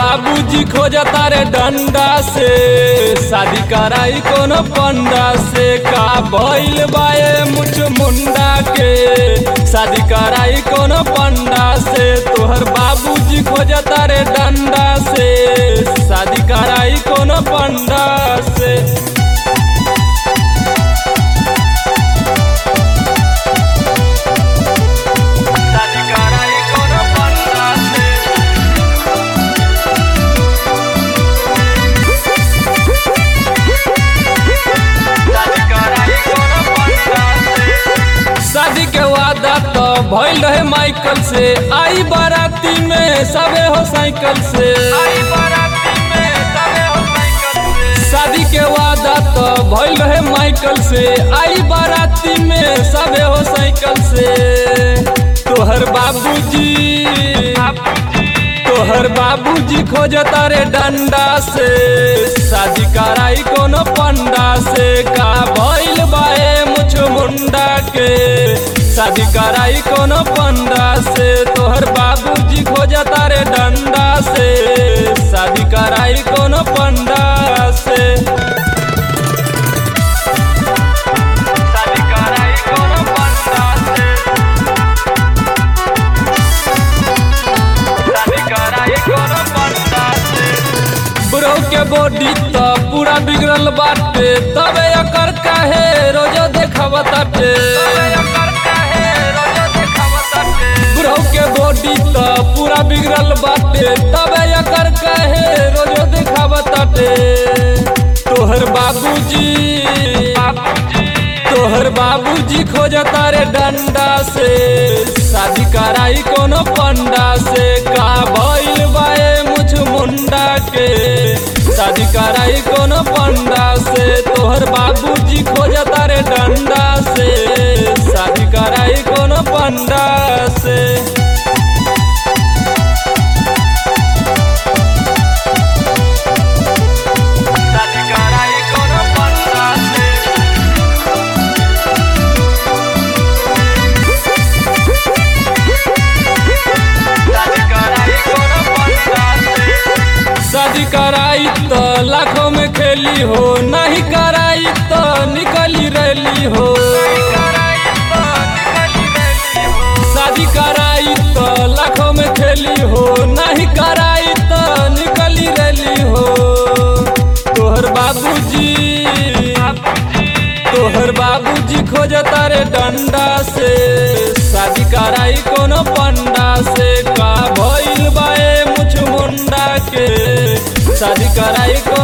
बाबूजी खोजता रे डंडा से शादी कराई कोनो पंडा से का भइल बाए मुछ मुंडा के शादी कराई कोनो पंडा से तोहर बाबूजी खोजता रे डंडा से शादी कराई कोनो पंडा से शादी कराई कोनो पंडा से शादी कराई कोनो पंडा से शादी के वादा तो भइल रहे माइकल से आई बाराती में सबे हो साइकिल से आई बाराती में सबे हो साइकिल से शादी के वादा तो भइल रहे माइकल से आई बाराती में सबे हो साइकिल से तोहर बाबूजी तोहर बाबूजी खोजता रे डंडा से शादी कराई कोनो पंडा से का भइल बाए मुछ मुंडा के शादी कराई कोनो पंडा से तोहर बाबूजी खोजता रे डंडा से शादी कराई कोनो पंडा से शादी कराई कोनो पंडा से शादी कराई कोनो पंडा से बुढ़ऊ के बॉडी तो पूरा बिगड़ल बाटे तबे एकर काहे रोजो देखावताटे बुढ़ऊ के बॉडी तो पूरा बिगड़ल बाटे तबे एकर काहे रोजो देखावताटे तोहर बाबूजी तोहर बाबूजी खोजता रे डंडा से शादी कराई कोनो पंडा से का भइल बाए मुछ मुंडा के शादी कराई कोनो पंडा से तोहर बाबूजी खोजता रे डंडा से शादी कराई कोनो पंडा से शादी कराई कोनो पंडा से शादी कराई तो लाखों में खेली हो नहीं कराई तो निकली रैली हो शादी कराई तो लाखों में खेली हो नहीं कराई तो निकली रैली हो तोहर बाबूजी तोहर बाबूजी खोजता रे डंडा से शादी कराई कोनो पंडा से का भइल बाए मुछ मुंडा के शादी कराई कोनो